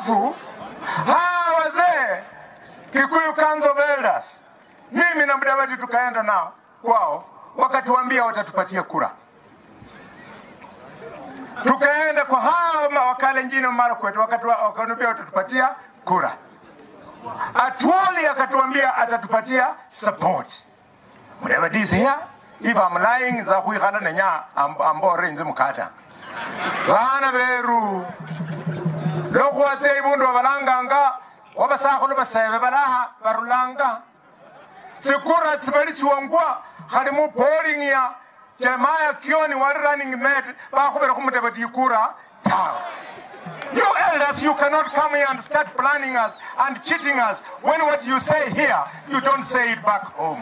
Halafu hawa wazee Kikuyu Council of Elders, mimi na Mudavadi tukaenda nao kwao, wakatuambia watatupatia kura. Tukaenda kwa hao mawakalenjini mara kwetu, wakatuambia watatupatia kura. Atuoli akatuambia atatupatia support. Mudavadi is here if I'm lying za kuikhana nenya ambore nze mukata bana beru lokhwatsa ibundu babalanganga wabasakhulu basebe balaha barulanga tsikura tsibali tsiwangwa khali mu polling ya jeremiah kioni wali running mate bakhubira khumudavadi ikura tawe You elders, you cannot come here and start planning us and cheating us when what you say here, you don't say it back home.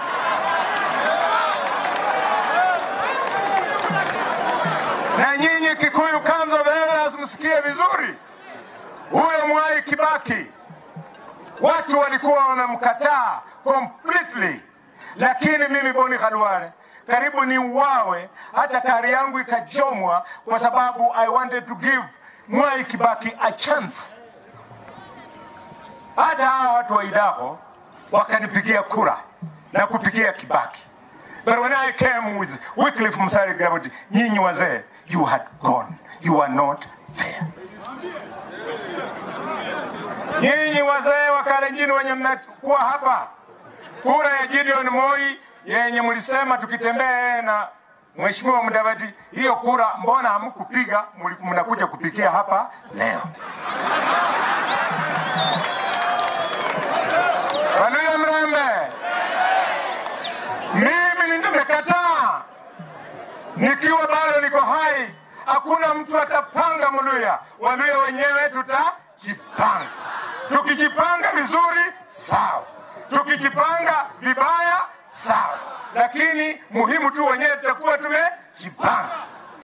na nyinyi Kikuyu Council of Elders msikie vizuri, huyo Mwai Kibaki watu walikuwa wamemkataa completely, lakini mimi Boni Khalwale karibu ni uwawe, hata kari yangu ikachomwa kwa sababu I wanted to give Mwai Kibaki a chance. Hata hawa watu wa Idaho wakanipigia kura na kupigia Kibaki. But when I came with Wycliffe Musalia Gaboti, nyinyi wazee, you had gone. You were not there. Nyinyi wazee wa Kalenjin wenye mnakuwa hapa, kura ya Gideon Moi yenye mlisema tukitembea na Mheshimiwa Mudavadi, hiyo kura mbona hamkupiga? Mnakuja kupigia hapa leo. Waluya Mrembe, mimi nimekataa nikiwa bado niko hai. Hakuna mtu atapanga Mluya, Waluya wenyewe tutajipanga. Tukijipanga vizuri sawa, tukijipanga vibaya sawa, lakini muhimu tu wenyewe tutakuwa tumejipanga.